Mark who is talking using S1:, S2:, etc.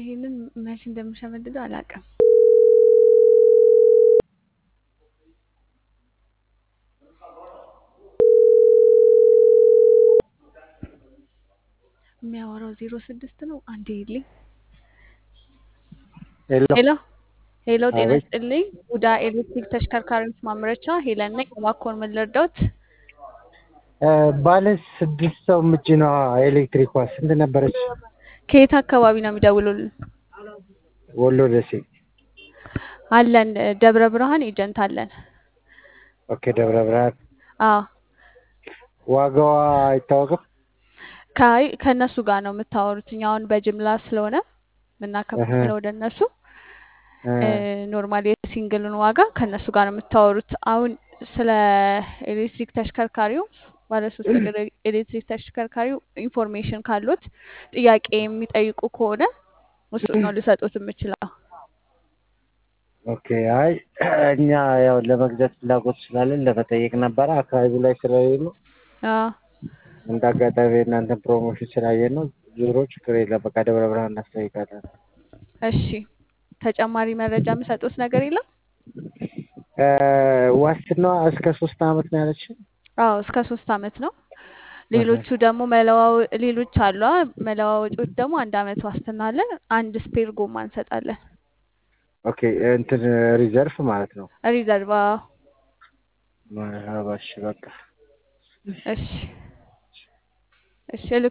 S1: ይሄንን መቼ እንደምሸመድደው አላውቅም። የሚያወራው ዜሮ ስድስት ነው። አንዴ ይልኝ።
S2: ሄሎ
S1: ሄሎ ሄሎ፣ ጤና
S2: አቤት።
S1: ይስጥልኝ። ቡዳ ኤሌክትሪክ ተሽከርካሪዎች ማምረቻ ሄለን ነኝ። እባክዎን ምን ልርዳዎት?
S2: እ፣ ባለ ስድስት ሰው ምጭኗ ኤሌክትሪኳ ስንት ነበረች?
S1: ከየት አካባቢ ነው የሚደውሉልን?
S2: ወሎ ደሴ።
S1: አለን ደብረ ብርሃን ኤጀንት አለን።
S2: ኦኬ ደብረ ብርሃን።
S1: አዎ
S2: ዋጋዋ አይታወቅም?
S1: ከአይ ከእነሱ ጋር ነው የምታወሩት። እኛ አሁን በጅምላ ስለሆነ
S2: እህ
S1: የምናከፋፍለው ወደ እነሱ
S2: እ፣
S1: ኖርማል የሲንግልን ዋጋ ከእነሱ ጋር ነው የምታወሩት። አሁን ስለ ኤሌክትሪክ ተሽከርካሪው ባለሶስት እግር ኤሌክትሪክ ተሽከርካሪው ኢንፎርሜሽን ካሉት ጥያቄ የሚጠይቁ ከሆነ እሱን ነው ልሰጡት የምችለው።
S2: ኦኬ አይ እኛ ያው ለመግዛት ፍላጎት ስላለን ለመጠየቅ ነበረ። አካባቢው ላይ ስለሌሉ
S1: አዎ
S2: እንደ አጋጣሚ እናንተን ፕሮሞሽን ስላየን ነው። ዞሮ ችግር የለም። በቃ ደብረ ብርሃን እናስጠይቃለን።
S1: እሺ፣ ተጨማሪ መረጃ የምሰጡት ነገር የለም?
S2: እ፣ ዋስትናዋ እስከ ሶስት አመት ነው ያለችን።
S1: አዎ እስከ ሶስት አመት ነው። ሌሎቹ ደግሞ መለዋወ ሌሎች አሏ መለዋወጮች ደግሞ አንድ አመት ዋስትና አለን። አንድ ስፔር ጎማ እንሰጣለን።
S2: ኦኬ እንትን ሪዘርፍ ማለት ነው።
S1: ሪዘርቫ
S2: መርሀባ እሺ በቃ
S1: እሺ እሺ